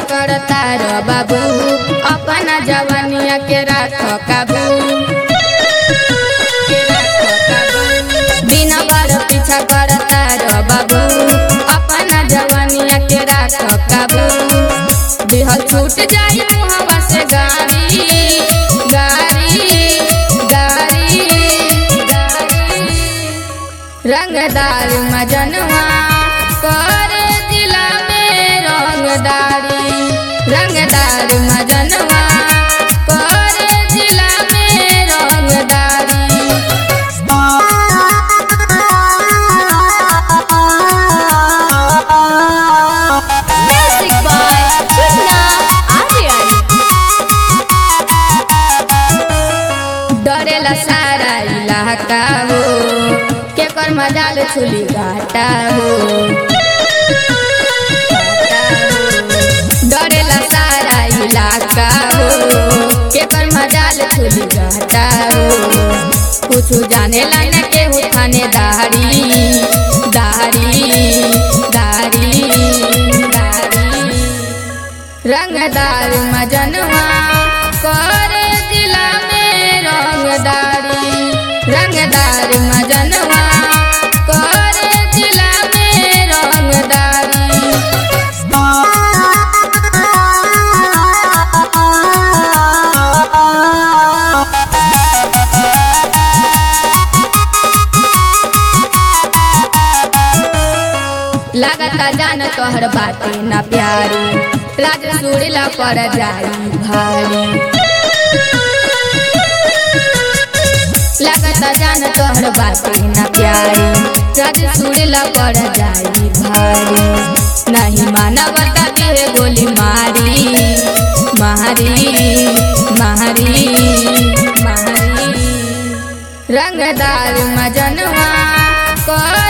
करता रो बाबू अपना जवानिया के राख काबू के राख काबू। दिन भर पीछा करता रो बाबू अपना जवानिया के राख काबू दिहल छूट जाई मुहवा से गारी गारी गारी गारी रंगदार मजनवा कर दिला में रंगदारी रंगदार मजनवा कर दिला में रंगदारी Music by Krishna Aryan. डरेला सारा इलाका हो केकर मजाल छुली घाटा हो डरेला सारा इलाका हो केकर मजाल छुली घाटा हो कुछ जाने ला न केहू थानेदारी दारी दारी दारी रंगदार मजनवा कर दिला में रंगदारी रंगदार मजनवा कर दिला में रंगदारी लागता जान तोहर बाटे ना प्यारी राज सुड़ला पर जाई भारी लागता जान तोहर बाटे ना प्यारी राज सुड़ला पर जाई भारी नहीं मानवता के गोली मारी मारी मारी मारी रंगदार मजनवा कर